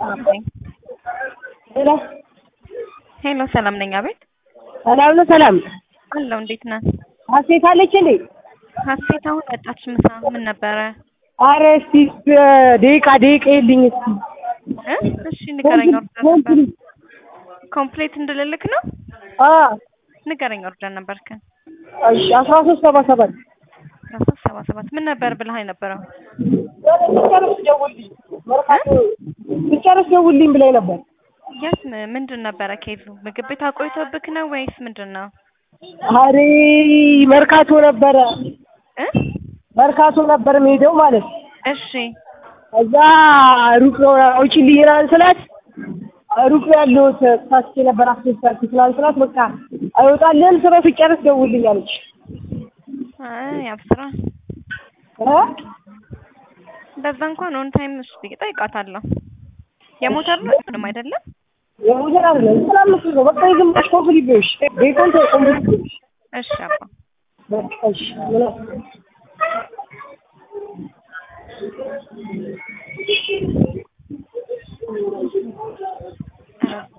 ነኝ። ሄሎ ሄሎ ሰላም ነኝ። አቤት ሰላም ነው። ሰላም አለው። እንዴት ነህ? ሀሴት አለች እንዴ? ሀሴት አሁን ወጣች። ምሳ ምን ነበረ? አረ እስቲ ደቂቃ ደቂቃ የልኝ እስቲ እ እሺ ንገረኝ። ኦርደር ነበር ኮምፕሌት እንድልልክ ነው። አ ንገረኝ። ኦርደር ነበርክን? እሺ አስራ ሶስት ሰባ ሰባት አስራ ሶስት ሰባ ሰባት ምን ነበር ብለህ የነበረው? ብጨርስ ደውልልኝ መርካቶ ብጨርስ ደውልልኝ ብላኝ ነበር። የት ም- ምንድን ነበረ ኬዙ? ምግብ ቤት አቆይቶብክ ነው ወይስ ምንድን ነው? አሬ መርካቶ ነበረ እ መርካቶ ነበር የምሄደው ማለት ነው። እሺ እዛ ሩቅ ነው አውጪልኝ ምናምን ስላት ሩቅ ነው ያለሁት ታስቼ ነበር አስደሳች ምናምን ስላት በቃ አይወጣልህም ስለው ስጨርስ ደውልልኝ አለች። አይ አብስራ እ እንደዛ እንኳን ኦን ታይም እሺ እጠይቃታለሁ። የሞተር ነው ምንም አይደለም። የሙዘር አይደለም ሰላም መስሎ ነው በቃ የግማሽ ኮምፕሊት ነሽ ቤቱን ኮምፕሊት ነሽ እሺ አባ በቃ እሺ ምን ኧረ